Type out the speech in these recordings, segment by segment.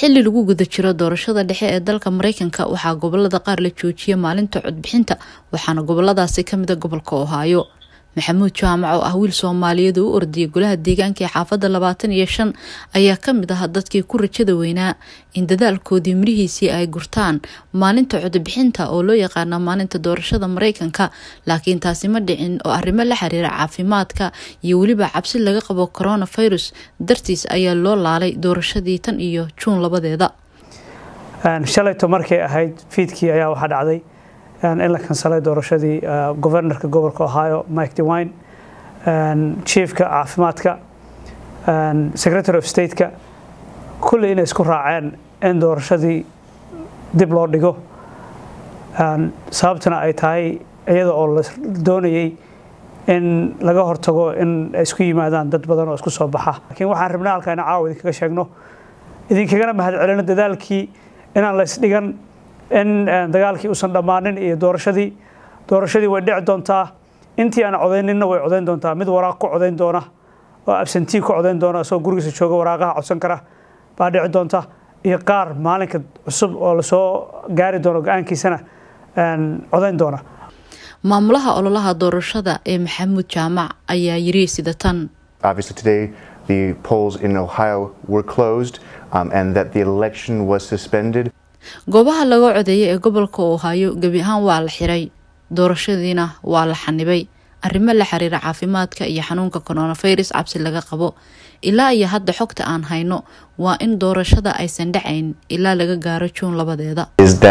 xili lagu guda jiro doorashada dhexe ee dalka mareykanka waxaa gobolada qaar la joojiyay maalinta codbixinta waxaana goboladaasi kamida gobolka ohaayo maxamuud jaamac oo ah wiil soomaaliyeed oo u ordiyay golaha deegaanka ee xaafadda labaatan iyo shan ayaa kamid ah dadkii ku rajada weynaa in dadaalkoodii mirihiisii ay gurtaan maalinta codbixinta oo loo yaqaana maalinta doorashada mareykanka laakiin taasi ma dhicin oo arrimo la xiriira caafimaadka iyo weliba cabsi laga qabo coronavirus dartiis ayaa loo laalay doorashadii tan iyo juun labadeeda shalayto markay ahayd fiidkii ayaa waxaa dhacday in la kansalay doorashadii governorka gobolka ohio mike dewine chiefka caafimaadka secretary of stateka kulley inay isku raaceen in doorashadii dib loo dhigo sababtuna ay tahay iyada oo la doonayay in laga hortago in ay isku yimaadaan dad badan oo isku soo baxa laakiin waxaan rabnaa halkaa ina caawa idinkaga sheegno idinkagana mahad celino dadaalkii inaan la isdhigan in dagaalkii uusan dhammaanin iyo doorashadii doorashadii way dhici doontaa intii aan codayninna way codayn doontaa mid waraaq ku codayn doona oo absentii ku codayn doona isagoo gurigiisa jooga waraaqaha codsan kara baa dhici doonta iyo qaar maalinka cusub oo lasoo gaari doono go-aankiisana codayn doona maamulaha ololaha doorashada ee maxamuud jaamac ayaa yiri sida tan the polls in Ohio were closed um, and that the election was suspended. goobaha laga codeeyay ee gobolka ohaayo gebi ahaan waa la xiray doorashadiina waa la xanibay arrimo la xiriira caafimaadka iyo xanuunka coronavirus cabsi laga qabo ilaa iyo hadda xogta aan hayno waa in doorashada aysan dhacayn ilaa laga gaaro juun labadeeda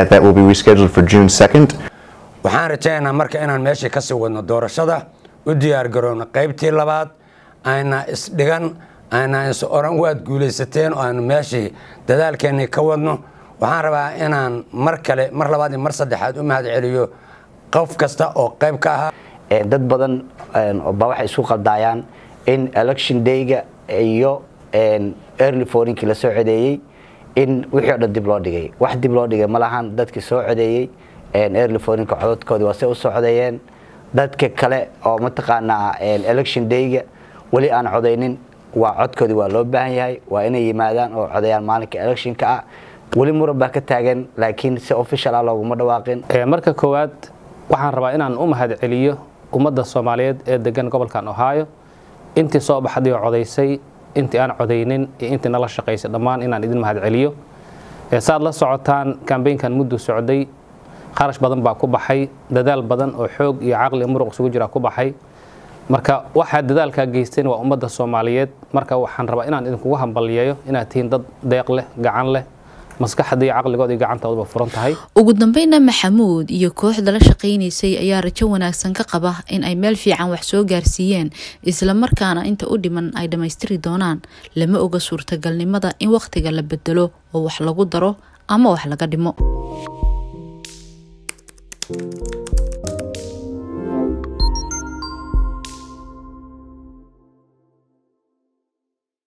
waxaan rajaynaynaa marka inaan meeshii kasii wadno doorashada u diyaargarowno qaybtii labaad ayna isdhigan ayna is oran waad guulaysateen oo aynu meeshii dadaalkeennii ka wadno waxaan rabaa inaan mar kale mar labaad iyo mar saddexaad u mahad celiyo qof kasta oo qayb ka ahaa dad badan ba waxay isu qaldaayaan in election dayga iyo early fourinkii la soo codeeyey in wixii o dhan dib loo dhigay wax dib loo dhigay malahan dadkii soo codeeyey early fourinka cododkoodii waa say u soo codeeyeen dadka kale oo mataqaanaa election dayga weli aan codaynin waa codkoodii waa loo baahan yahay waa inay yimaadaan oo codeeyaan maalinka electionka ah weli muran baa ka taagan laakiin si official ah looguma dhawaaqin marka koowaad waxaan rabaa inaan u mahad celiyo ummadda soomaaliyeed ee degan gobolkan ohaayo intii soo baxday oo codaysay intii aan codaynin iyo intii nala shaqaysay dhammaan inaan idin mahad celiyo saaad la socotaan kambeynkan muddu socday kharash badan baa ku baxay dadaal badan oo xoog iyo caqli muruq isugu jira ku baxay marka waxaa dadaalkaa geysteen waa ummadda soomaaliyeed marka waxaan rabaa inaan idinkugu hambaliyeeyo inaad tihiin dad deeq leh gacan leh maskaxda iyo caqligood iyo gacantooduba furan tahay ugu dambeyna maxamuud iyo kooxda la shaqaynaysay ayaa rajo wanaagsan ka qaba in ay meel fiican wax soo gaarsiiyeen islamarkaana inta u dhiman ay dhammaystiri doonaan lama oga suurtagalnimada in wakhtiga la bedelo oo wax lagu daro ama wax laga dhimo